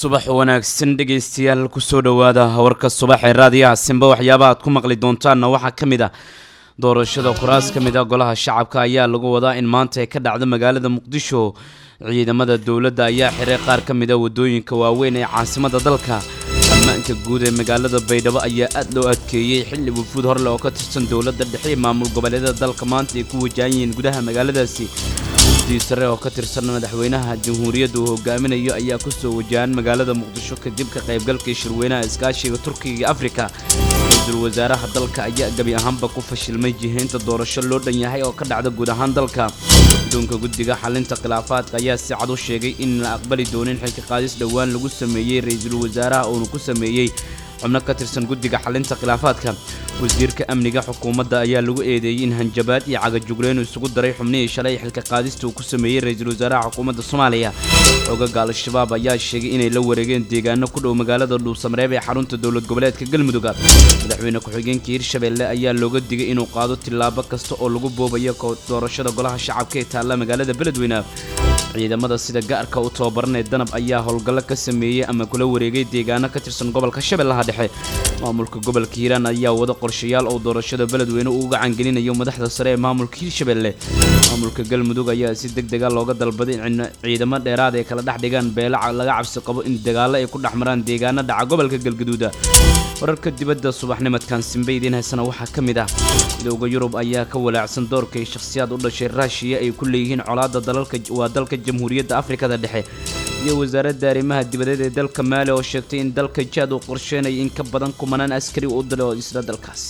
subax wanaagsan dhegaystayaal kusoo dhowaada warka subax ee raadiyaha simba waxyaabaha aad ku maqli doontaanna waxaa ka mid ah doorashada kuraas ka mid ah golaha shacabka ayaa lagu wadaa in maanta ay ka dhacdo magaalada muqdisho ciidamada dowladda ayaa xiray qaar ka mid a wadooyinka waaweyn ee caasimada dalka ammaanka guud ee magaalada baydhabo ayaa aad loo adkeeyey xilli wufuud horleh oo ka tirsan dowladda dhexe iyo maamul goboleedyada dalka maanta ay ku wajahan yihiin gudaha magaaladaasi gudii sare oo ka tirsan madaxweynaha jamhuuriyadda uu hogaaminayo ayaa kusoo wajahan magaalada muqdisho kadib ka qaybgalkii shirweynaha iskaashiga turkiga iyo afrika ra-iisul wasaaraha dalka ayaa gebi ahaanba ku fashilmay jihaynta doorasho loo dhan yahay oo ka dhacda guud ahaan dalka guddoonka guddiga xalinta khilaafaadka ayaa si cad u sheegay in la aqbali doonin xilka qaadis dhowaan lagu sameeyey ra-iisul wasaaraha uuna ku sameeyey xubno ka tirsan guddiga xalinta khilaafaadka wasiirka amniga xukuumadda ayaa lagu eedeeyey in hanjabaad iyo cagajugleyn isugu daray xubnihii shalay xilka qaadista uu ku sameeyey ra-iisul wasaaraha xukuumadda soomaaliya xogaga al-shabaab ayaa sheegay inay la wareegeen deegaano ku dhow magaalada dhuusamareeb ee xarunta dowlad goboleedka galmudug madaxweyne ku-xigeenka hirshabelle ayaa looga digay inuu qaado tillaabo kasta oo lagu boobayo doorashada golaha shacabka ee taalla magaalada beledweyne ciidamada sida gaarka u tababaranee danab ayaa howlgallo ka sameeyey ama kula wareegay deegaano ka tirsan gobolka shabeellaha dhexe maamulka gobolka hiiraan ayaa wada qorshayaal oo doorashada beledweyne uu uga cangelinayo madaxda sare ee maamulka hirshabelle maamulka galmudug ayaa si deg dega looga dalbaday in ciidamo dheeraad ay kala dhex dhigaan beelaca laga cabsi qabo in dagaallo ay ku dhex maraan deegaano dhaca gobolka galgaduuda wararka dibadda subaxnimadkan simbe idiin haysana waxaa ka mid ah midowda yurub ayaa ka walaacsan doorka ay shakhsiyaad u dhashay raashiya ay ku leeyihiin colaadda dalalka waa dalka jamhuuriyadda afrikada dhexe iyo wasaaradda arrimaha dibadeed ee dalka maali oo sheegtay in dalka jaad uu qorsheynaya in ka badan kumanaan askari u dilo isla dalkaasi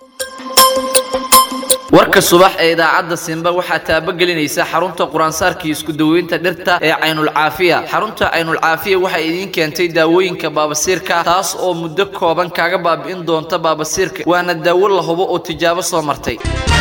warka subax ee idaacadda simba waxaa taabagelinaysa xarunta quraansaarkii isku daweynta dhirta ee caynulcaafiya xarunta caynulcaafiya waxay idiin keentay daawooyinka baabasiirka taas oo muddo kooban kaaga baabi'in doonta baabasiirka waana daawo la hubo oo tijaabo soo martay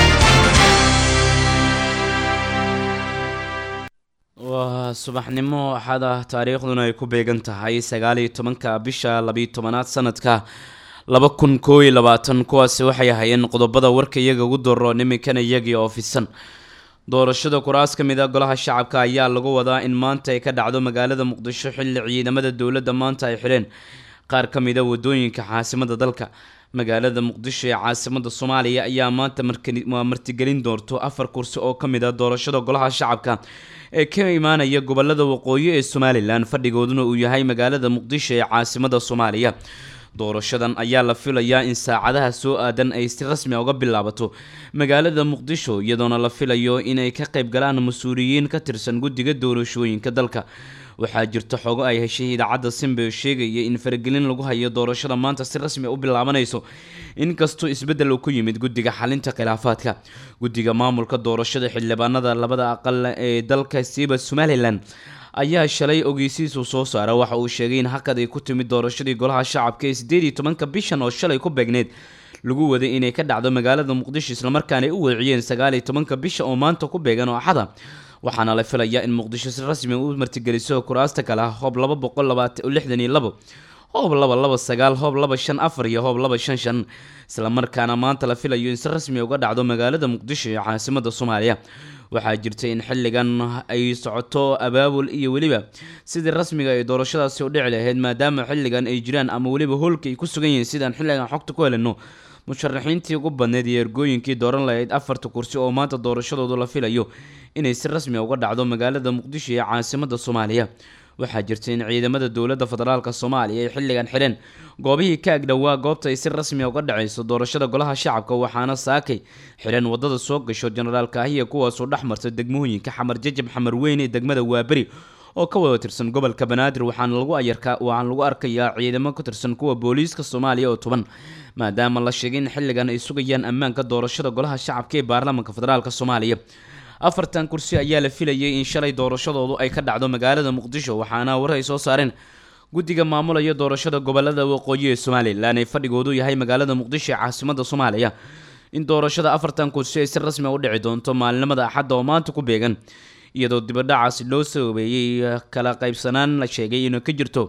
waa subaxnimo axad ah taariikhduna ay ku beegan tahay sagaaliyo tobanka bisha labiyo tobanaad sanadka laba kun koo iyo labaatan kuwaasi waxay ahaayeen qodobada warka iyaga ugu daro niminkan iyagii oo fisan doorashada kuraas ka mid a golaha shacabka ayaa lagu wadaa in maanta ay ka dhacdo magaalada muqdisho xilli ciidamada dowladda maanta ay xidheen qaar ka mid a wadooyinka caasimada dalka magaalada muqdisho ee caasimada soomaaliya ayaa maanta martigelin doonto afar kursi oo ka mid a doorashada golaha shacabka ee ka imaanaya gobolada waqooyi ee somalilan fadhigooduna uu yahay magaalada muqdisho ee caasimada soomaaliya doorashadan ayaa la filayaa in saacadaha soo aadan ay si rasmi uga bilaabato magaalada muqdisho iyadoona la filayo inay ka qayb galaan mas-uuliyiin ka tirsan guddiga doorashooyinka dalka waxaa jirta xogo ay heshay idaacadda simbe oo sheegaya in faragelin lagu hayo doorashada maanta si rasmi u bilaabanayso inkastoo isbeddel uu ku yimid guddiga xalinta khilaafaadka guddiga maamulka doorashada xildhibaanada labada aqal ee dalka siiba somalilan ayaa shalay ogeysiisu soo saara waxa uu sheegay in hakad ay ku timid doorashadii golaha shacabka ee sideed iyo tobanka bishan oo shalay ku beegneyd lagu waday inay ka dhacdo magaalada muqdisho islamarkaana ay u weeciyeen sagaal iyo tobanka bisha oo maanta ku beegan oo axada waxaana la filayaa in muqdisho si rasmi u martigeliso kuraasta kale ah hoob laba boqol labaatan lixdan iyo labo hoob laba laba sagaal hoob laba shan afar iyo hoob laba shan shan islamarkaana maanta la filayo in si rasmi uga dhacdo magaalada muqdisho ee caasimada soomaaliya waxaa jirta in xilligan ay socoto abaabul iyo weliba sidii rasmiga ay doorashadaasi u dhici lahayd maadaama xilligan ay jiraan ama weliba hoolka ay ku sugan yihiin sidaan xilligan xogta ku helino musharaxiintii ugu badneyd iyo ergooyinkii dooran lahayd afarta kursi oo maanta doorashadoodu la filayo inay si rasmi uga dhacdo magaalada muqdisho ee caasimada soomaaliya waxaa jirta in ciidamada dowladda federaalka soomaaliya ay xilligan xidheen goobihii ka agdhowaa goobta ay si rasmi uga dhacayso doorashada golaha shacabka waxaana saakay xidheen wadada soo gasho jenaraal kaahiya kuwaasoo dhex marta degmooyinka xamar jajab xamar weyn ee degmada waaberi oo ka wada tirsan gobolka banaadir waxaana lagu ayarkaa waxaana lagu arkayaa ciidamo ka tirsan kuwa booliiska soomaaliya oo toban maadaama la sheegay in xilligan ay sugayaan ammaanka doorashada golaha shacabka ee baarlamaanka federaalk soomaaliya afartan kursi ayaa la filayay in shalay doorashadoodu ay ka dhacdo magaalada muqdisho waxaana war ay soo saareen guddiga maamulaya doorashada gobolada waqooyi ee somalilan ee fadhigoodu yahay magaalada muqdisho ee caasimada soomaaliya in doorashada afartan kursi ay si rasmi u dhici doonto maalinimada axadda oo maanta ku beegan iyadoo dibadhacaasi loo sababeeyey kala qaybsanaan la sheegay inay ka jirto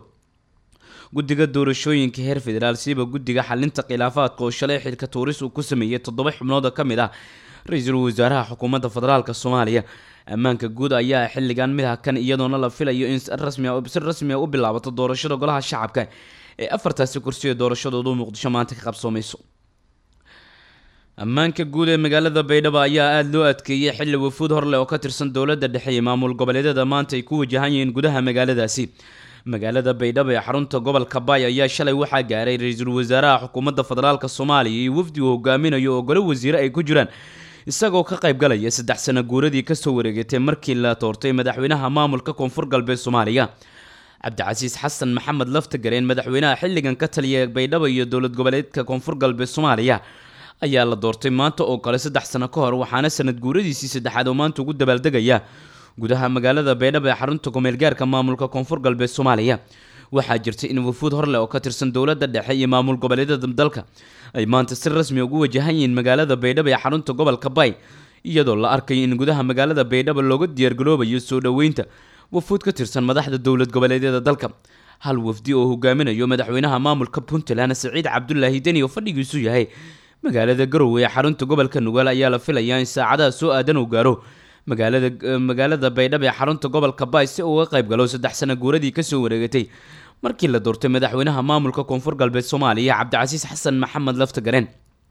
guddiga doorashooyinka heer federaal siiba guddiga xalinta khilaafaadka oo shalay xilka tuuris uu ku sameeyey toddoba xubnood oo ka mid ah ra-iisul wasaaraha xukuumadda federaalk soomaaliya ammaanka guud ayaa xilligan mid hakan iyadoona la filayo in si rasmi a u bilaabato doorashada golaha shacabka ee afartaasi kursi ee doorashadoodu muqdisho maanta ka qabsoomayso ammaanka guud ee magaalada baydhabo ayaa aada loo adkeeyey xilli wafuud horleh oo ka tirsan dowladda dhexe iyo maamul goboleedyada maanta ay ku wajahan yihiin gudaha magaaladaasi magaalada baydhabo ee xarunta gobolka baay ayaa shalay waxaa gaaray ra-iisul wasaaraha xukuumadda federaalk soomaaliya iyo wafdi uu hogaaminayo oo golo wasiire ay ku jiraan isagoo ka qayb galaya saddex sano guuradii kasoo wareegatay markii la toortay madaxweynaha maamulka koonfur galbeed soomaaliya cabdicasiis xasan maxamed laftagareen madaxweynaha xilligan ka taliya baydhabo iyo dowlad goboleedka koonfur galbeed soomaaliya ayaa la doortay maanta oo kale saddex sano ka hor waxaana sanad guuradiisii saddexaad oo maanta ugu dabaaldegaya gudaha magaalada baydhabo ee xarunta kumeelgaarka maamulka koonfur galbeed soomaaliya waxaa jirtay in wafuud horleh oo ka tirsan dowladda dhexe iyo maamul goboleedyada dalka ay maanta si rasmi ugu wajahan yihiin magaalada baydhabo ee xarunta gobolka bay iyadoo la arkayo in gudaha magaalada baydhabo looga diyaargaroobayo soo dhoweynta wafuud ka tirsan madaxda dowlad goboleedyada dalka hal wafdi oo hogaaminayo madaxweynaha maamulka puntland siciid cabdulaahi deni oo fadhigiisu yahay magaalada garowe ee xarunta gobolka nugaal ayaa la filayaa in saacadaha soo aadan uu gaaro magaalada magaalada baydhabo ee xarunta gobolka bay si uu uga qayb galo saddex sano guuradii kasoo wareegatay markii la doortay madaxweynaha maamulka koonfur galbeed soomaaliya cabdicasiis xasan maxamed laftagareen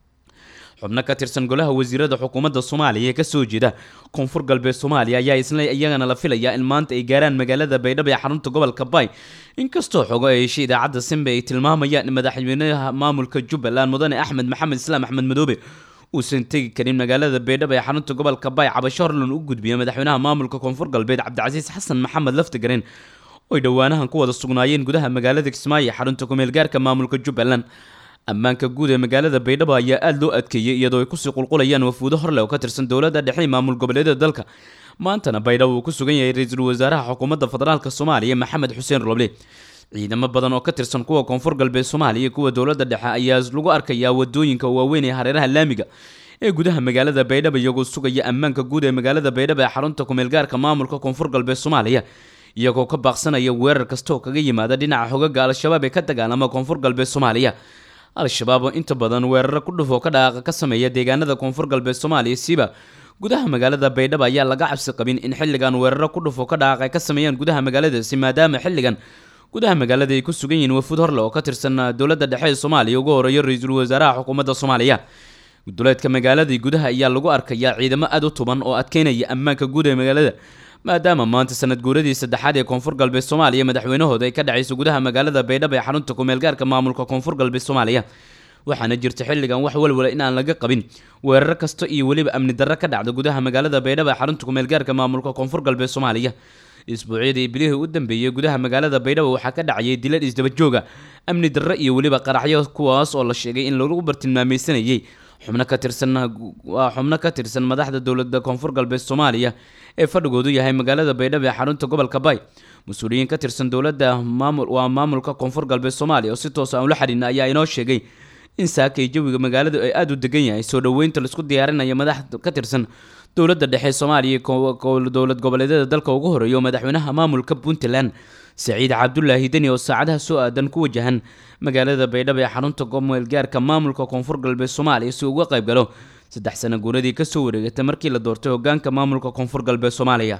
xubno ka tirsan golaha wasiirada xukuumadda soomaaliya ee kasoo jeeda koonfur galbeed soomaaliya ayaa isla iyagana la filayaa in maanta ay gaaraan magaalada baydhabo ee xarunta gobolka bay inkastoo xogo ay heshay idaacadda simbe ay tilmaamayaan in madaxweynaha maamulka jubbaland mudane axmed maxamed islaam axmed madoobe uusan tegi karin magaalada baydhabo ee xarunta gobolka bay cabasho horlan u gudbiya madaxweynaha maamulka koonfur galbeed cabdicasiis xasan maxamed laftagareen oy dhowaanahan ku wada sugnaayeen gudaha magaalada kismaayo ee xarunta kumeelgaarka maamulka jubbaland ammaanka guud ee magaalada baydhabo ayaa aada loo adkeeyey iyadoo ay kusii qulqulayaan wafuudo horleh oo ka tirsan dowladda dhexe maamul goboleedyada dalka maantana baydhabo uu ku sugan yahay ra-iisul wasaaraha xukuumadda federaalk soomaaliya maxamed xuseen roble ciidamo badan oo ka tirsan kuwa koonfur galbeed soomaaliya iyo kuwa dowladda dhexe ayaa lagu arkayaa wadooyinka waaweyn ee hareeraha laamiga ee gudaha magaalada baydhabo iyagoo sugaya ammaanka guud ee magaalada baydhabo ee xarunta kumeelgaarka maamulka koonfur galbeed soomaaliya iyagoo ka baaqsanaya weerar kasta oo kaga yimaada dhinaca xogaga al-shabaab ee ka dagaalama koonfur galbeed soomaaliya al-shabaab oo inta badan weeraro ku dhufoo ka dhaqaaqa ka sameeya deegaanada koonfur galbeed soomaaliya siiba gudaha magaalada baydhabo ayaa laga cabsi qabin in xilligan weeraro ku dhufoo ka dhaqaaq ay ka sameeyaan gudaha magaaladaasi maadaama xilligan gudaha magaalada ay ku sugan yihiin wafuud horle oo ka tirsan dowladda dhexe ee soomaaliya ugu horeeyo ra-iisul wasaaraha xukuumadda soomaaliya guduleedka magaaladii gudaha ayaa lagu arkayaa ciidamo aada u tuban oo adkeynaya ammaanka guud ee magaalada maadaama maanta sanad guuradii saddexaad ee koonfur galbeed soomaaliya madaxweynahooda ay ka dhacayso gudaha magaalada baydhabo ee xarunta kumeelgaarka maamulka koonfur galbeed soomaaliya waxaana jirta xilligan wax walwala in aan laga qabin weerar kasta iyo weliba amni darro ka dhacda gudaha magaalada baydhabo ee xarunta kumeelgaarka maamulka koonfur galbeed soomaaliya isbuucyadii bilihii u dambeeyey gudaha magaalada baydhabo waxaa ka dhacayay dilal isdabajooga amni darro iyo weliba qaraxyo kuwaas oo la sheegay in lagu bartilmaameysanayay xubno ka tirsan waa xubno ka tirsan madaxda dowladda koonfur galbeed soomaaliya ee fadhigoodu yahay magaalada baydhabo ee xarunta gobolka bay mas-uuliyiin ka tirsan dowladda maamul waa maamulka koonfur galbeed soomaaliya oo si toos aan ula xidhiina ayaa inoo sheegay in saakay jawiga magaaladu ay aada u degan yahay soo dhoweynta laisku diyaarinayo madax ka tirsan dowladda dhexe soomaaliya dowlad goboleedyada dalka ugu horeeyo madaxweynaha maamulka puntland saciid cabdulaahi deni oo saacadaha soo aadan ku wajahan magaalada baydhabo ee xarunta gomeelgaarka maamulka koonfur galbeed soomaaliya si uga qayb galo saddex sano guuradii kasoo wareegatay markii la doortay hogaanka maamulka koonfur galbeed soomaaliya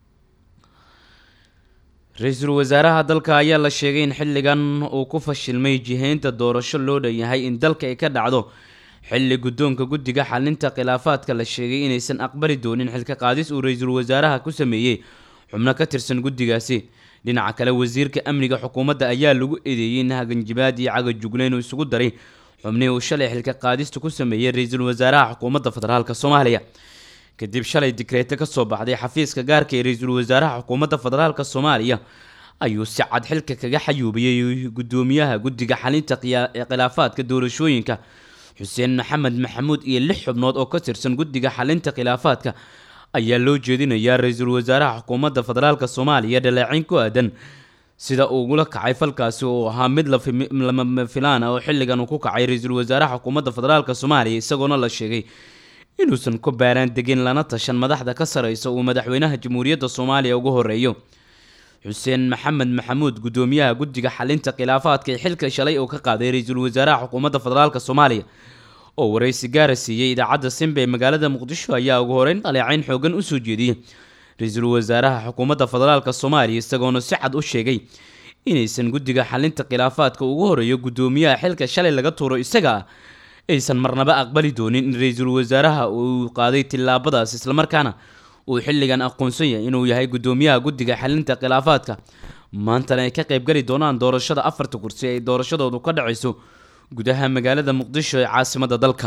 ra-iisul wasaaraha dalka ayaa la sheegay in xilligan uu ku fashilmay jihaynta doorasho loo dhanyahay in dalka ay ka dhacdo xilli guddoonka guddiga xalinta khilaafaadka la sheegay inaysan aqbali doonin xilka qaadis uu ra-iisul wasaaraha ku sameeyey xubno ka tirsan guddigaasi dhinaca kale wasiirka amniga xukuumadda ayaa lagu eedeeyey in haganjibaad iyo cagajugleyn uu isugu daray xubnihii uu shalay xilka qaadista ku sameeyey ra-iisul wasaaraha xukuumadda federaalk soomaaliya kadib shalay dikreeto ka soo baxday xafiiska gaarka ee ra-iisul wasaaraha xukuumadda federaalk soomaaliya ayuu si cad xilka kaga xayuubiyey guddoomiyaha guddiga xalinta khilaafaadka doorashooyinka xuseen maxamed maxamuud iyo lix xubnood oo ka tirsan guddiga xalinta khilaafaadka ayaa loo jeedinayaa ra-iisul wasaaraha xukuumadda federaalk soomaaliya dhaleeceyn ku aadan sida uugula kacay falkaasi oo ahaa mid lama filaan ah oo xilligan uu ku kacay ra-iisul wasaaraha xukuumadda federaalk soomaaliya isagoona la sheegay inuusan ku baaraan degin lana tashan madaxda ka sareysa uu madaxweynaha jamhuuriyadda soomaaliya ugu horeeyo xuseen maxamed maxamuud guddoomiyaha guddiga xalinta khilaafaadka ee xilka shalay oo ka qaaday ra-iisul wasaaraha xukuumadda federaalk soomaaliya oo waraysi gaara siiyey idaacadda simba ee magaalada muqdisho ayaa ugu horeyn dhaleecayn xoogan usoo jeediyey ra-iisul wasaaraha xukuumadda federaalka soomaaliya isagoona si cad u sheegay inaysan guddiga xalinta khilaafaadka ugu horeeyo guddoomiyaha xilka shalay laga tuuro isaga aysan marnaba aqbali doonin in ra-iisul wasaaraha uu qaaday tillaabadaas islamarkaana uu xilligan aqoonsan yahay inuu yahay guddoomiyaha guddiga xalinta khilaafaadka maantana ay ka qaybgali doonaan doorashada afarta kursi ay doorashadoodu ka dhacayso gudaha magaalada muqdisho ee caasimada dalka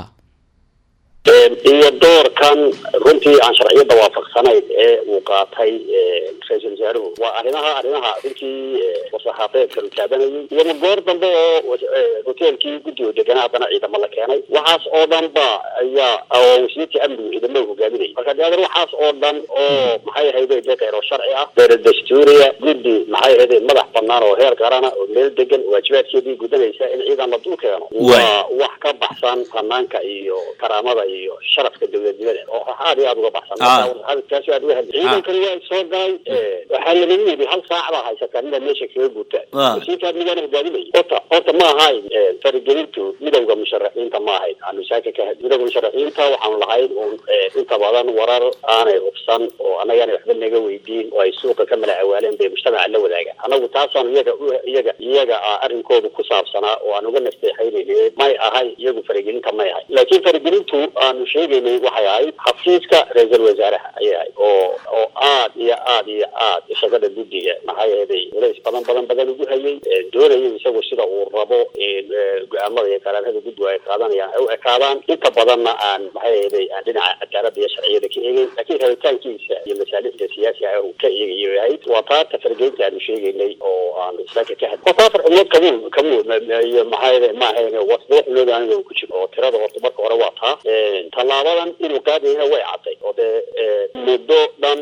iyo doorkan runtii aan sharciyadda waafaqsanayn ee uu qaatay ra-iisul wasaaruhu waa arrimaha arrimaha runtii wasaxaafeedka uu taabanayay iyoma goor dambe oo hoteelkii guddiga deganaa haddana ciidamo la keenay waxaas oo dhan ba ayaa oo wasiirkii amnigu ciidamada hogaaminayay marka deadan waxaas oo dhan oo maxay ahayde dee kheyro sharci ah kheyro dastuuriya guddi maxay ahayde madax banaan oo heer qarana oo meel degan waajibaadkeedii gudanaysa in ciidan la dul keeno waa wax ka baxsan fanaanka iyo karaamada iyo sharafka dowladnimada oo aad iyo aada uga baxsan taas aad uga hadli ciidankani waa soo galay waxaa lagaga yidhi hal saac baa haysataa midaa meesha kaga guuta wasiirka amnigaana hogaaminayay horta horta ma ahayn faragelintu midowda musharaxiinta ma ahayn aanu saaka ka hadli midowda musharaxiinta waxaanu lahayn un inta badan warar aanay hubsan oo annagaana waxba naga weydiin oo ay suuqa ka mala awaaleen bay mujtamaca la wadaagaan anagu taasaanu iyaga iyaga iyaga arrinkoodu ku saabsanaa oo aan uga nasteexaynayna may ahay iyagu faragelinta may ahay laakiin faragelintu aanu sheegaynay waxay ahayd xafiiska ra-iisul wasaaraha ayay ahayd oo oo aad iyo aad iyo aad shaqada guddiga maxay ahaday culays badan badan badan ugu hayay doonayay isagu sida uu rabo go-aamada iyo qaraarada guddigu ay qaadanayaan ay u ekaadaan inta badanna aan maxay ahaday aan dhinaca cadaalada iyo sharciyada ka eegeyn laakiin rabitaankiisa iyo masaalixda siyaasiga ah uu ka eegayay ahayd waa taa tafargeynta aanu sheegaynay oo aan saaka ka hadlay waa taa farcimood kamu kamu iyo maxay ahaday ma ahayn wasdoo xulood aniga ku jiro oo tirada horta marka hore waa taa tallaabadan inuu qaadayna way cadday oo dee muddo dhan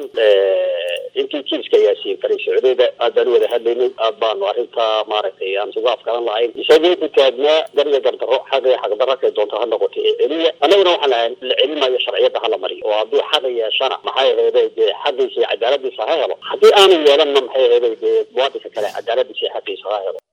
intii jiiska yaasiin faray socdeeda aad baan u wada hadlaynay aad baanu arrintaa maaragtay aan isugu afkaran lahayn isagii ku taagnaa garya gardaro xaga xaqdarrakay doonto ha noqoto ee celiya annaguna waxaan lahayn la celinayo sharciyadda hala mariyo oo hadduu xaqa yeeshana maxay aheeday dee xaqiisa iyo cadaaladiisa ha helo haddii aanu yeelanna maxay aheeday dee muwaadinka kale cadaaladiisa iyo xaqiisa ha helo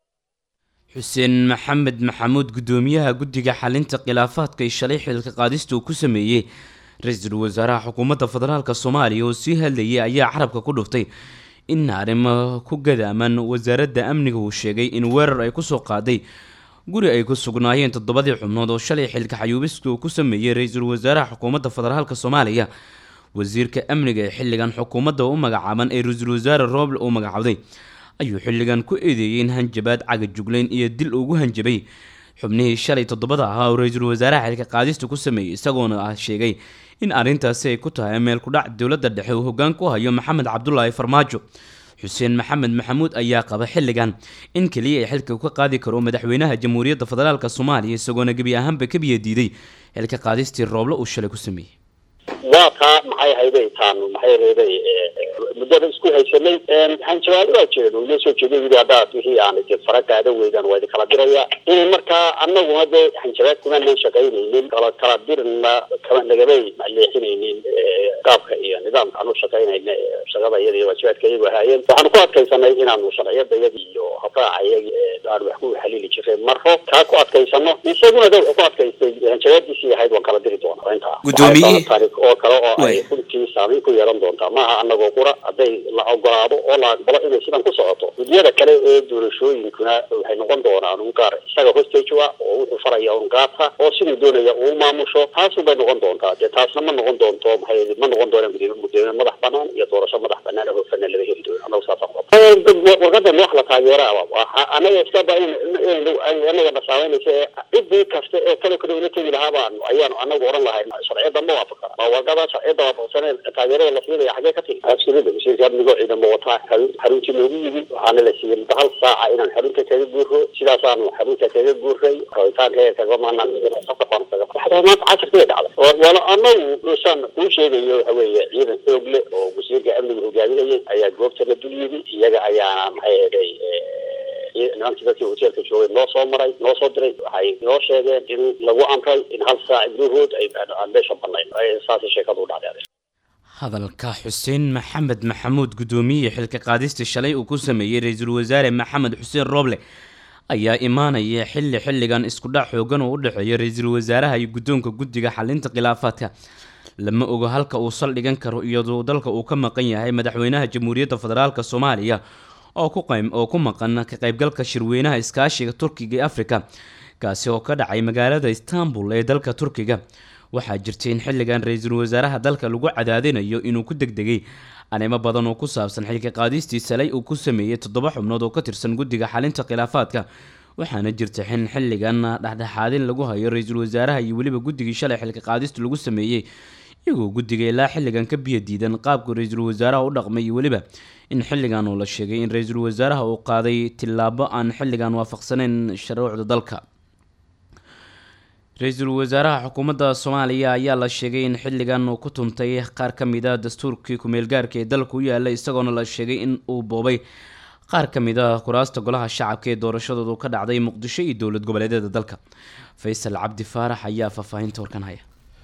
xuseen maxamed maxamuud guddoomiyaha guddiga xalinta khilaafaadka ee shalay xilka qaadista uu ku sameeyey ra-iisul wasaaraha xukuumadda federaalk soomaaliya oo sii hadlayay ayaa carabka ku dhuftay in arrimo ku gadaaman wasaaradda amniga uu sheegay in weerar ay kusoo qaaday guri ay ku sugnaayeen toddobadii xubnood oo shalay xilka xayuubiska uu ku sameeyey ra-iisul wasaaraha xukuumadda federaalk soomaaliya wasiirka amniga ee xilligan xukuumadda u magacaaban ee ra-iisul wasaare rooble uu magacawday ayuu xilligan ku eedeeyey in hanjabaad cagajuglayn iyo dil ugu hanjabay xubnihii shalay toddobada ahaa oo ra-iisul wasaaraha xilka qaadista ku sameeyey isagoona ah sheegay in arrintaasi ay ku tahay meel kudhac dowladda dhexe uu hoggaan ku hayo maxamed cabdulaahi farmaajo xuseen maxamed maxamuud ayaa qaba xilligan in keliya ay xilka ka qaadi karo madaxweynaha jamhuuriyadda federaalk soomaaliya isagoona gebi ahaanba ka biya diiday xilka qaadistii rooble uu shalay ku sameeyey waa taa maxay hayday taanu maxay hayday muddada isku haysanay hanjabaado waa jireen oo inoo soo jeeday yidhi haddaad wixii aan de fara qaadan weydaan waa idin kala diraya in markaa annaguna dee hanjabaad kumanaan shaqaynaynin kala kala dirna kama nagamay leexinaynin qaabka iyo nidaamka aanu shaqaynayna shaqada iyada iyo waajibaadka iyagu ahaayeen waxaanu ku adkaysanay inaanu sharciyada iyagi iyo habraaca iyagi aan wax ku xaliili jiray marro taa ku adkaysano isaguna de wuxuu ku adkaystay hanjabaadiisii ahayd waan kala diri doonaa intaa Guddoomiye- taariikh oo kale oo ay Way. runtii saameyn ku yeelan doontaa maaha anagoo qura hadday la ogolaado oo la aqbalo inay sidan ku socoto guddiyada kale ee doorashooyinkuna waxay noqon doonaan un gaar isaga hostage ah oo wuxuu faraya un gaata oo siduu doonaya uu maamusho taasun bay noqon doontaa dee taasna ma noqon doonto maxay ma noqon doonaan gudoomiye gudoomiye madax banaan iyo doorasho madax banaan oo hofana lama heli doono anagu saasaan qabta warqadan wax la taageeraaba anaga iskaba in anaga nasaameynaysa ee ciddii kasta ee kale kale ula tegi lahaa baan ayaanu anagu oran lahay sharciyada ma waafaqana ma warqada sharciyada waafaqsaneen taageerada la siinaya xagee ka tegi absoluda wasiirka amnigo ciidamo wataa xarun xaruntii noogu yimid waxaana la siiyey muddo hal saaca inaan xarunta kaga guuro sidaasaanu xarunta kaga guuray rabitaanka kaga maanaan safaqaan kaga waxaa maanta casirkii dhacday oo wala anagu saan kuu sheegayo waxa weeye ciidan xoog leh oo wasiirka amniga hogaaminayay ayaa goobta la dul yimi iyaga ayaana maxay eday nimankii dadkii hoteelka joogay noo soo maray noo soo diray waxay noo sheegeen in lagu amray in hal saac gudahood ay aan meesha banayn saasay sheekadu u dhacday hadalka xuseen maxamed maxamuud guddoomiye xilka qaadista shalay uu ku sameeyey ra-iisul wasaare maxamed xuseen rooble ayaa imaanaya xilli xilligan isku dhac xoogan oo u dhexeeya ra-iisul wasaaraha iyo guddoonka guddiga xalinta khilaafaadka lama ogo halka uu saldhigan karo iyadoo dalka uu ka maqan yahay madaxweynaha jamhuuriyadda federaalk soomaaliya oo ku qeyb oo ku maqan ka qaybgalka shirweynaha iskaashiga turkiga ee afrika kaasi oo ka dhacay magaalada istanbul ee dalka turkiga waxaa jirtay in xilligan ra-iisul wasaaraha dalka lagu cadaadinayo inuu ku degdegay arrimo badan oo ku saabsan xilka qaadistii salay uu ku sameeyey toddoba xubnood oo ka tirsan guddiga xalinta khilaafaadka waxaana jirta xin xilligan dhexdhexaadin lagu hayo ra-iisul wasaaraha iyo weliba guddigii shalay xilka qaadista lagu sameeyey iyagoo guddiga ilaa xilligan ka biyo diidan qaabka ra-iisul wasaaraha u dhaqmay iyo weliba in xilligan uu la sheegay in ra-iisul wasaaraha uu qaaday tillaabo aan xilligan waafaqsaneyn shuruucda dalka ra-iisul wasaaraha xukuumadda soomaaliya ayaa la sheegay in xilligan uu ku tuntay qaar ka mid a dastuurkii ku-meelgaarka ee dalka u yaala isagoona la sheegay in uu boobay qaar ka mid a kuraasta golaha shacabka ee doorashadoodu ka dhacday muqdisho iyo dowlad goboleedyada dalka faysal cabdi faarax ayaa faahfaahinta warkan haya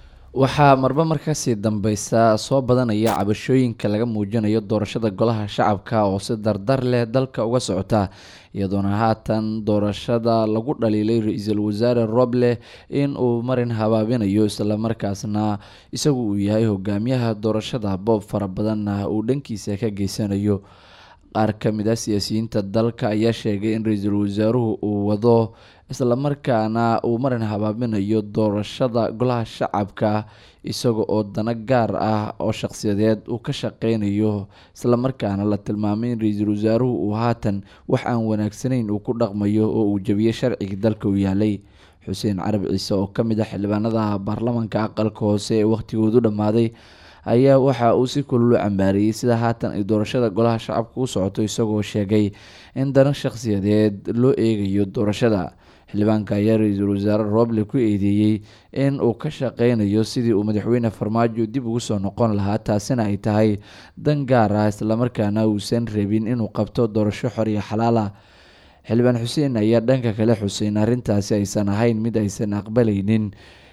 waxaa marba markasii dambeysa soo badanaya cabashooyinka laga muujinayo doorashada golaha shacabka oo si dardar leh dalka uga socota iyadoona haatan doorashada lagu dhaliilay ra-iisul wasaare roble in uu marin habaabinayo islamarkaasna isagu uu yahay hogaamiyaha doorashada boob fara badanna uu dhankiisa ka geysanayo qaar ka mid ah siyaasiyiinta dalka ayaa sheegay in ra-iisul wasaaruhu uu wado islamarkaana uu marin habaabinayo doorashada golaha shacabka isaga oo dano gaar ah oo shaqsiyadeed uu ka shaqeynayo islamarkaana la tilmaamay in ra-iisul wasaaruhu uu haatan wax aan wanaagsanayn uu ku dhaqmayo oo uu jebiyey sharcigii dalka u yaalay xuseen carab ciise oo ka mid ah xildhibaanada baarlamanka aqalka hoose ee wakhtigoodu dhammaaday ayaa waxa uu si kululu cambaariyey sida haatan ay doorashada golaha shacabka u socoto isagoo sheegay in dano shaqsiyadeed loo eegayo doorashada xildhibaanka ayaa ra-iisul wasaare roble ku eedeeyey in uu ka shaqeynayo sidii uu madaxweyne farmaajo dib ugu soo noqon lahaa taasina ay tahay dan gaar ah islamarkaana uusan rabin inuu qabto doorasho xor iyo xalaal ah xildhibaan xuseen ayaa dhanka kale xuseyn arrintaasi aysan ahayn mid aysan aqbalaynin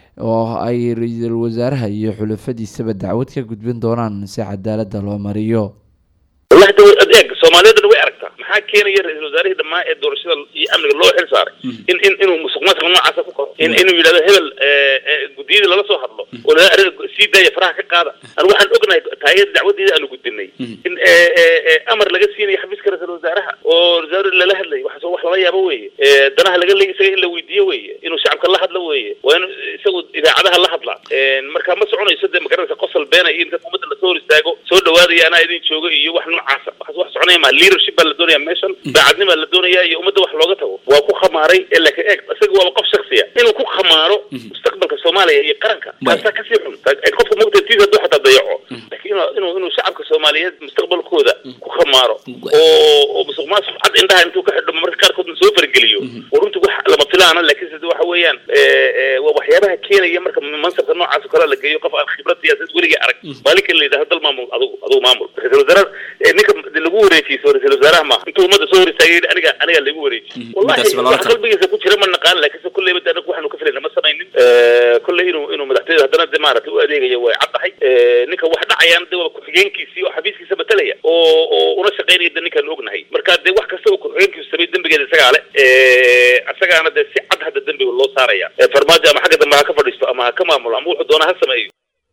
oo ay ra-iisul wasaaraha iyo xulafadiisaba dacwad ka gudbin doonaan si cadaalada loo mariyo wallahi de adeeg soomaaliyadana way aragtaa maxaa keenaya ra-isul wasaarihii dhammaa ee doorashada iyo amniga loo xil saaray in in inuu musuq maasuq noocaasa ku koro in inuu yidhahdo hebel guddiyadii lala soo hadlo oo laa arrin sii daaya faraha ka qaada anu waxaan ognahay taayada dacwadeeda aanu gudbinay in amar laga siinayo xafiiska ra-isul wasaaraha oo wasaar lala hadlayo waxaas wax lala yaabo weeye danaha laga leey isaga in la weydiiyo weeye inuu shacabka la hadlo weeye waa in isagu idaacadaha la hadlaa marka ma soconayso dee magaranaysa qosol beena iyo in dadka ummadda lasoo hor istaago soo dhawaadaya anaa idin jooga iyo wax noocaasa waxaas wax soconaya ma leadership baa la doonaya meeshan daacadnimaa la doonaya iyo ummadda wax looga tago waa ku khamaaray ee laakiin eeg isaga waaba qof shaksiya inuu ku khamaaro mustaqbalka soomaaliya iyo qaranka taasaa kasii xun qofka mugtatiisa hadduu xataa dayaco laakiin inuu inuu shacabka soomaaliyeed mustaqbalkooda ku khamaaro oo oo musuq maasuq cad indhaha intuu ka xidho marka qaarkoodna soo fargeliyo oo runtii wax lama filaana laakiin sida waxa weeyaan waa waxyaabaha keenaya marka mansabka noocaas oo kale la geeyo qof aan khibrad siyaasadeed weligii arag maalinka la yidhahdo dal maamul adugu adugu maamul ra-isul wasaare ninka lagu wareejiyo ra-isul wasaaraha maaha intuu ummadda soo hor istaagay aniga aniga lagu wareejiy wallahi wax qalbigiisa ku jira ma naqaan laakiinse kulleyba de anagu waxaanu ka filayna ma samaynin kolley inuu inuu madaxtooyada haddana de maaragtay u adeegayo way caddahay ninka wax dhacayaan de waa ku-xigeenkiisii oo xafiiskiisa matalaya oo oo una shaqaynaya de ninkaan ognahay marka dee wax kasta oo ku-xigeenkiisu samay dembigeeda isagaa le isagaana dee si cad hadda dembiga loo saaraya farmaajo ama xagga dambe ha ka fadhiisto ama ha ka maamulo ama wuxuu doona ha sameeyo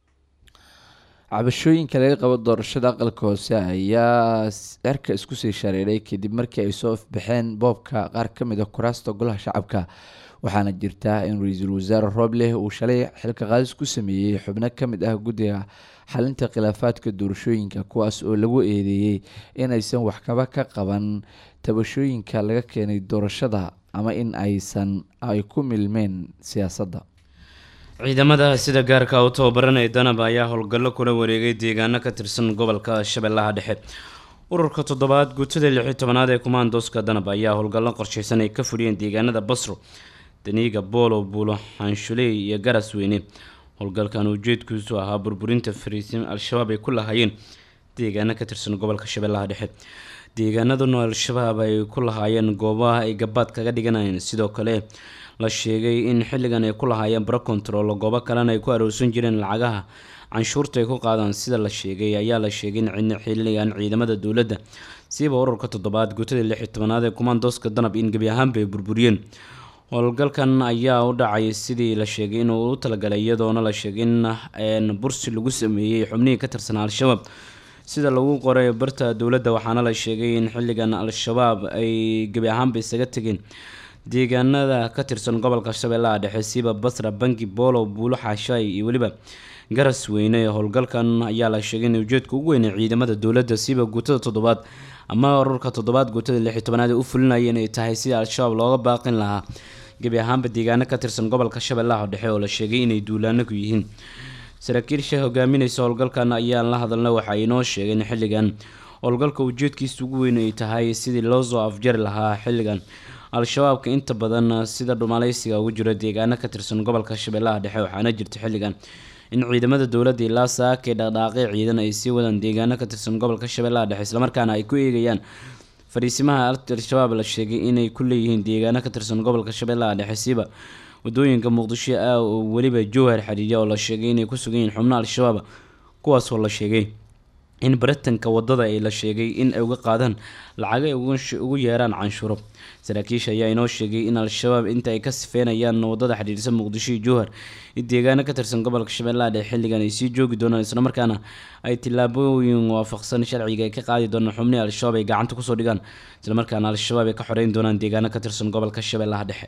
cabashooyinka laga qabo doorashada aqalka hoose ayaa cerka isku sii shareeray kadib markii ay soo ifbaxeen boobka qaar ka mid a kuraasta golaha shacabka waxaana jirta in ra-iisul wasaare roobleh uu shalay xilka qaadis ku sameeyey xubno ka mid ah guddiga xalinta khilaafaadka doorashooyinka kuwaas oo lagu eedeeyey inaysan waxkaba ka qaban tabashooyinka laga keenay doorashada ama in aysan ay ku milmeen siyaasadda ciidamada sida gaarka u tababaranaya danab ayaa howlgallo kula wareegay deegaano ka tirsan gobolka shabeellaha dhexe ururka toddobaad guutada lixi tobanaad ee kumaandooska danab ayaa howlgallo qorsheysan ay ka fuliyeen deegaanada basro daniiga boolo buulo xaanshuley iyo garas weyne howlgalkan ujeedkiisu ahaa burburinta fariisin al-shabaab ay ku lahaayeen deegaano ka tirsan gobolka shabeellaha dhexe deegaanaduna al-shabaab ay ku lahaayeen goobaha ay gabaad kaga dhiganayeen sidoo kale la sheegay in xilligan ay ku lahaayeen baro control goobo kalena ay ku aroorsan jireen lacagaha canshuurta ay ku qaadaan sida la sheegay ayaa la sheegay in xilligan ciidamada dowladda siiba ururka toddobaad guutada lix iyo tobanaad ee kumaandooska danab in gebi ahaanba ay burburiyeen howlgalkan ayaa u dhacay sidii la sheegay inuu u talagalay iyadoona la sheegay in bursi lagu sameeyey xubnihii ka tirsanaa al-shabaab sida lagu qoray barta dowladda waxaana la sheegay in xilligan al-shabaab ay gebi ahaanba isaga tegeen deegaanada ka tirsan gobolka shabeellaha dhexe siiba basra bangi boolow buulo xaashaay iyo weliba garas weyne howlgalkan ayaa la sheegay in ujeedka ugu weyn ee ciidamada dowladda siiba guutada toddobaad ama ururka toddobaad guutada lix iyo tobanaad ee u fulinaya inay tahay sidii al-shabaab looga baaqin lahaa gebi ahaanba deegaano ka tirsan gobolka shabeellaha dhexe oo la sheegay inay duulaano ku yihiin saraakiilsha hogaaminaysa howlgalkan ayaan la hadalna waxa inoo sheegeen xilligan howlgalka ujeedkiisa ugu weyn ay tahay sidii loo soo afjari lahaa xilligan al-shabaabka inta badan sida dhumaleysiga ugu jiro deegaano ka tirsan gobolka shabeellaha dhexe waxaana jirta xilligan in ciidamada dowladda ilaa saakay dhaqdhaaqay ciidan ay sii wadaan deegaano ka tirsan gobolka shabeellaha dhexe islamarkaana ay ku eegayaan fariisimaha al-shabaab la sheegay inay ku leeyihiin deegaano ka tirsan gobolka shabeellaha dhexe siiba wadooyinka muqdisho ah oo weliba jowhar xidhiidya oo la sheegay inay ku sugan yihiin xubno al-shabaab kuwaasoo la sheegay in baritanka wadada ay la sheegay in ay uga qaadaan lacago ay ugu yeeraan canshuuro saraakiisha ayaa inoo sheegay in al-shabaab inta ay ka sifeynayaan wadada xidhiidhsan muqdisho iyo jowhar in deegaano ka tirsan gobolka shabeellaha dhexe xilligan ay sii joogi doonaan islamarkaana ay tillaabooyin waafaqsan sharciga ay ka qaadi doonaan xubnihii al-shabaab ay gacanta kusoo dhigaan islamarkaana al-shabaab ay ka xoreyn doonaan deegaano ka tirsan gobolka shabeellaha dhexe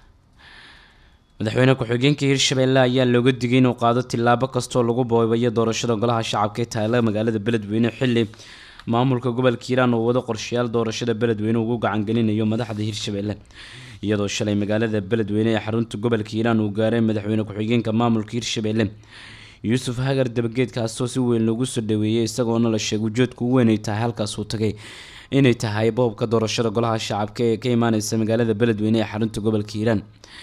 madaxweyne ku-xigeenka hirshabeelle ayaa looga digay inuu qaado tillaabo kastoo lagu boobayo doorashada golaha shacabka ee taala magaalada beledweyne xili maamulka gobolka hiiraan uu wado qorshayaal doorashada beledweyne ugu gacangelinayo madaxda hirshabeelle iyadoo shalay magaalada beledweyne ee xarunta gobolka hiiraan uu gaaray madaxweyne ku-xigeenka maamulka hirshabeelle yuusuf hagar dabageed kaasoo si weyn loogu soo dhaweeyey isagoona la sheegay ujeedka ugu weyn ay tahay halkaas uu tagay inay tahay boobka doorashada golaha shacabka ee ka imaaneysa magaalada beledweyne ee xarunta gobolka hiiraan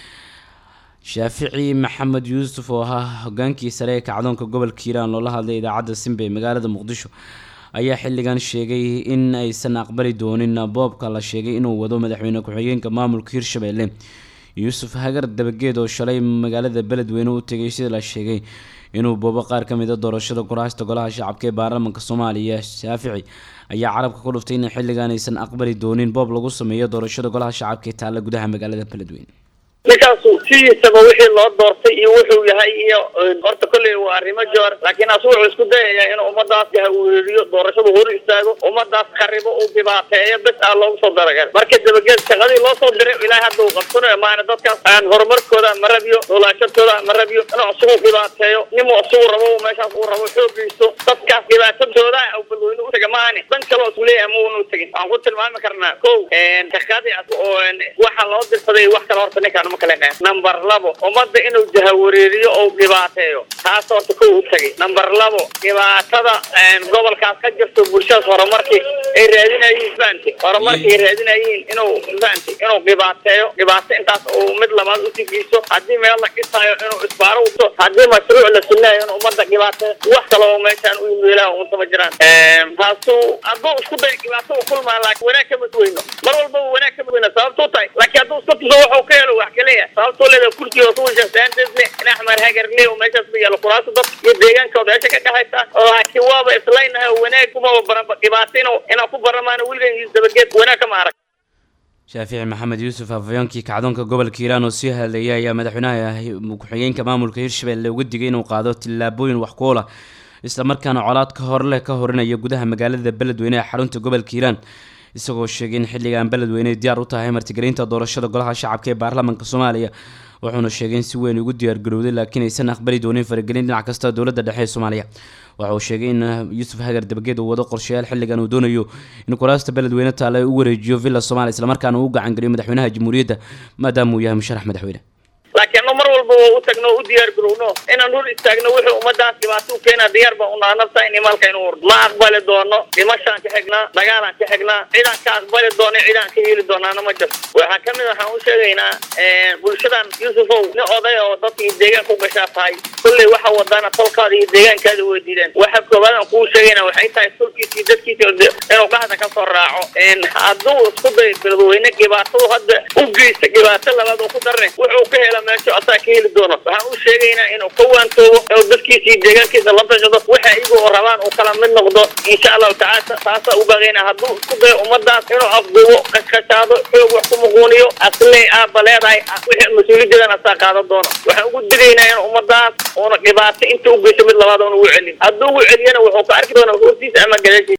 shaafici maxamed yuusuf oo ahaa hogaankii sare ee kacdoonka gobolka hiiraan loola hadlay idaacadda simba ee magaalada muqdisho ayaa xilligan sheegay in aysan aqbali doonin boobka la sheegay inuu wado madaxweyne ku-xigeenka maamulka hirshabeelle yuusuf hagar dabageed oo shalay magaalada beledweyne u tegay sida la sheegay inuu boobo qaar ka mid a doorashada kuraasta golaha shacabka ee baarlamaanka soomaaliya shaafici ayaa carabka ku dhuftay in xilligan aysan aqbali doonin boob lagu sameeyo doorashada golaha shacabka ee taalla gudaha magaalada beledweyne ninkaasu sidiisaba wixii loo doortay iyo wuxuu yahay iyo horta kolley waa arrimo joor laakiin asu wuxuu isku dayayaa inuu ummadaas haweeriyo doorashadu hor istaago ummadaas kharibo uu dhibaateeyo bes aa loogu soo daragal marka dabageed shaqadii loo soo diray ilaahay hadda uu qabsanayo maana dadkaas aan horumarkooda ma rabiyo noolaashadooda ma rabiyo inuu isugu dhibaateeyo nimuu isugu rabo meeshaas uu rabo xooggiiso dadkaas dhibaatadooda u balweyne u taga maani dan kaloo isku leeyahay ma unu tegin waxaan ku tilmaami karnaa kow shaqadii oo waxa loo dirsaday wax kale horta ninkaan number labo ummadda inuu jahawareeriyo ou dhibaateeyo taas horta kow u tagay number labo dhibaatada gobolkaas ka jirto bulshadaas horumarkii ay raadinayiin fahamti horumarkii ay raadinayiin inuu fahamti inuu dhibaateeyo dhibaato intaas uu mid labaad u tigiiso haddii meel la dhisaayo inuu isbaaro uto haddii mashruuc la sunayo inuu ummadda dhibaateeyo wax kale oo meeshaan u yimeelaha untama jiraan taasu hadduu isku day dhibaato u kulmaa laakiin wanaag kama duweyno mar walba wanaag kama duweyno sababtuu tahay laakiin hadduu iska tuso waxuu ka helo wax kaleeya sababtoo leeda kursiga kuwashasaanteesle in axmed hagarle oo meeshaas ba yaalo kuraasta dad iyo deegaankooda meesha ka dhexaysa oo laakiin waaba islaynaha wanaag kumaba baranba dhibaato inuu inaan ku baramaana weligan iyo dabageed wanaag kama arag shaafici maxamed yuusuf afhayeenkii kacdoonka gobolka hiiraan oo sii hadlayay ayaa madaxweynaha ku-xigeenka maamulka hirshabelle uga digay inuu qaado tillaabooyin wax ku oola islamarkaana colaad ka horleh ka horinaya gudaha magaalada beledweyne ee xarunta gobolka hiiraan isagoo sheegay in xilligan beledweyne diyaar u tahay martigelinta doorashada golaha shacabka ee baarlamaanka soomaaliya wuxuuna sheegay in si weyn ugu diyaargarowday laakiin aysan aqbali doonin faragelin dhinac kasta dowladda dhexe ee soomaaliya waxa uu sheegay in yuusuf hagar dabageed uu wado qorshayaal xilligan uu doonayo in kuraasta beledweyne taale u wareejiyo villa soomaaliya islamarkaana uu u gacangeliyo madaxweynaha jamhuuriyadda maadaama uu yahay musharax madaxweyne laakiin mar walba waa u tagno u diyaar garowno inaan hor istaagno wuxuu ummadaas dhibaato u keena diyaar baan unaa nafta in maalka inu hurdo ma aqbali doono dhimashaan ka xignaa dagaalaan ka xignaa cidaan ka aqbali doono cidaan ka heli doonaana ma jirto waxaa kamid waxaan u sheegaynaa bulshadan yusufow nin oday oo dadkii deegaanka u gashaa tahay kulley waxa wadana tolkaada iyo deegaankaada way diideen waxa koowaad aan kuu sheegayna waxay tahay tolkiisa iyo dadkiisa inuu dhahda ka soo raaco hadduu isku dayo beledweyne dhibaato hadda u geysta dhibaato labaad oo ku darne wuxuu ka hela meesho asaa ka heli doono waxaan u sheegaynaa inuu ka waantoobo oo dadkiisa iyo deegaankiisa la tashado waxa iyagu oo rabaan uu kala mid noqdo insha allahu tacaala taasaa u baaqayna hadduu isku dayo ummadaas inuu afduubo qashqashaado xoog wax ku muquuniyo asley aaba leedahay wixii mas-uuliyadeedana asaa qaadan doono waxaan ugu digaynaa in ummadaas uuna dhibaato inta u geysto mid labaad oona ugu celin hadduu ugu celiyana wuxuu ka arki doonaa hortiisa ama gadaashiisa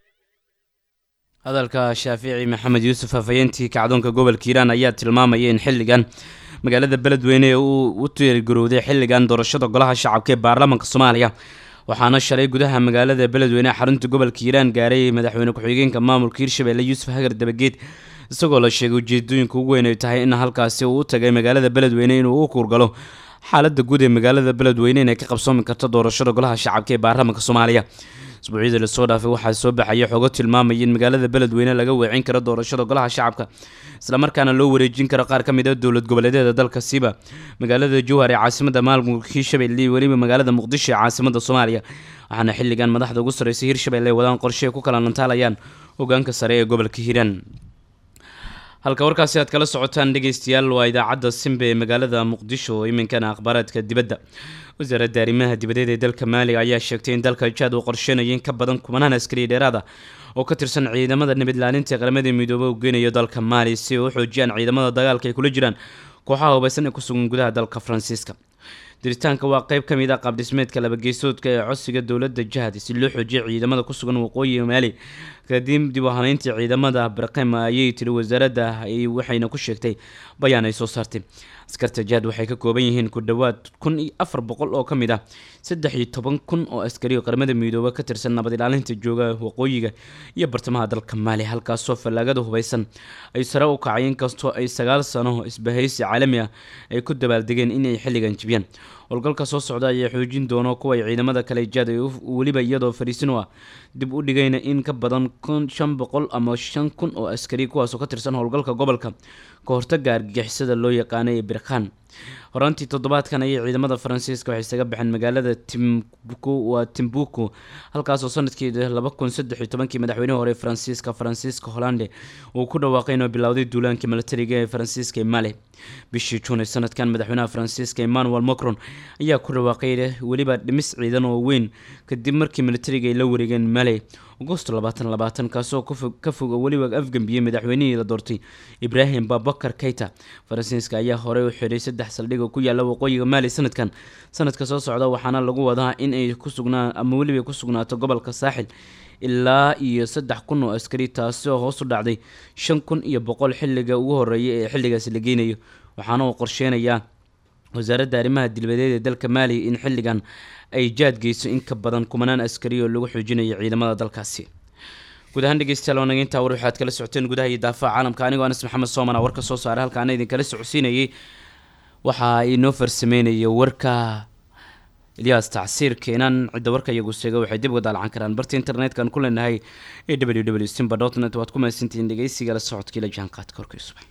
hadalka shaafici maxamed yuusuf hafayeentii kacdoonka gobolka hiiraan ayaa tilmaamaya in xilligan magaalada beledweyne ee uu u tiirgarowday xilligan doorashada golaha shacabka ee baarlamaanka soomaaliya waxaana shalay gudaha magaalada beledweyne xarunta gobolka hiiraan gaaray madaxweyne ku-xigeenka maamulka hiirshabelle yuusuf hagar dabageed isagoo la sheegay ujeedooyinka ugu weyn ay tahay in halkaasi uu u tagay magaalada beledweyne inuu u kuurgalo xaalada guud ee magaalada beledweyne inay ka qabsoomi karto doorashada golaha shacabka ee baarlamaanka soomaaliya isbuucyadii lasoo dhaafay waxaa soo baxaya xogo tilmaamaya in magaalada beledweyne laga weecin karo doorashada golaha shacabka islamarkaana loo wareejin karo qaar ka mid a dowlad goboleedyada dalka siiba magaalada jowhar ee caasimada maamulka hiirshabelle iyo weliba magaalada muqdisho ee caasimada soomaaliya waxaana xilligan madaxda ugu sarreysay hiirshabelle ay wadaan qorshe ay ku kala nantaalayaan hogaanka sare ee gobolka hiiraan halka warkaasi aad kala socotaan dhegeystayaal waa idaacadda simbe ee magaalada muqdisho oo iminkana akhbaaraadka dibadda wasaaradda arrimaha dibadeed ee dalka maaliga ayaa sheegtay in dalka jaad uu qorsheynaya in ka badan kumanaan askari dheeraada oo ka tirsan ciidamada nabadlaalinta qaramada midoobay u geynayo dalka maali si ay u xoojiyaan ciidamada dagaalka ay kula jiraan kooxaha hubaysan ee ku sugan gudaha dalka faransiiska diritaanka waa qeyb ka mid ah qaabdhismeedka labageysoodka ee codsiga dowladda jahad si loo xoojiyo ciidamada ku sugan waqooyiga maali kadib dib u habeyntii ciidamada barqem ayay tiri wasaaradda waxayna ku sheegtay bayaan ay soo saartay askarta jahad waxay ka kooban yihiin ku dhowaad kun iyo afar boqol oo ka mid ah saddex iyo toban kun oo askari oo qaramada midoobe ka tirsan nabad ilaalinta jooga waqooyiga iyo bartamaha dalka maali halkaasoo fallaagada hubeysan ay sare u kacay inkastoo ay sagaal sano isbahaysi caalami ah ay ku dabaaldegeen inay xilligan jibiyaan howlgalka soo socda ayaa xoojin doono kuway ciidamada kale jaad ay weliba iyadoo fariisin u ah dib u dhigayna in ka badan kun shan boqol ama shan kun oo askari kuwaasoo ka tirsan howlgalka gobolka ka hortaga argagixisada loo yaqaanay ee birkhan horaantii toddobaadkan ayay ciidamada faransiiska waxay isaga baxeen magaalada timbuku waa timbuku halkaasoo sanadkii laba kun saddex iyo tobankii madaxweynihii hore faransiiska faransiiska hollande uu ku dhawaaqay inuu bilowday duulaankii milatariga ee faransiiska ee mali bishii juun ee sanadkan madaxweynaha faransiiska emmanuel macron ayaa ku dhawaaqay weliba dhimis ciidan oo weyn kadib markii militariga ay la wareegeen mali agosto labaatan labaatan kaasoo ka fog oo weliba afgambiyey madaxweynihii la doortay ibraahim babakar keyta faransiiska ayaa horey u xidhay saddex saldhig oo ku yaala waqooyiga maali sanadkan sanadka soo socda waxaana lagu wadaa in ay ku sugnaa ama weliba ay ku sugnaato gobolka saaxil ilaa iyo saddex kun oo askari taasi oo hoos u dhacday shan kun iyo boqol xilliga ugu horeeya ee xilligaasi la geynayo waxaana uu qorsheynayaa wasaaradda arrimaha dilbadeed ee dalka maali in xilligan ay jaad geyso in ka badan kumanaan askari oo lagu xoojinayo ciidamada dalkaasi guud ahaan dhegeystayaal waa naga intaa war waxaad kala socoteen gudaha iyo daafaha caalamka anigoo anas maxamed soomana warka soo saaray halkaana idinkala socodsiinayay waxaa inoo farsameynaya warka ilyaas tacsiir keenan cidda warka iyagu sheega waxay dib uga daalacan karaan barta internet-kan ku leenahay ee w w simba dot net waad ku mahadsantihiin dhegeysiga la socodkii la jaanqaadka horkay subax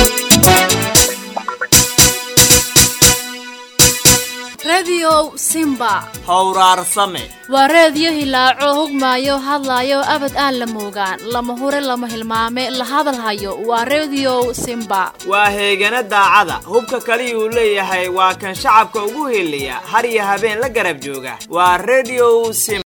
rediyow simba howraarsame waa reediyo hilaaco hogmaayo hadlaayo abad aan la moogaan lama hure lama hilmaame la hadalhayo waa rediyow simba waa heegana daacada hubka kaliyuu leeyahay waa kan shacabka ugu heliya har iyo habeen la garab jooga waa rediyow sim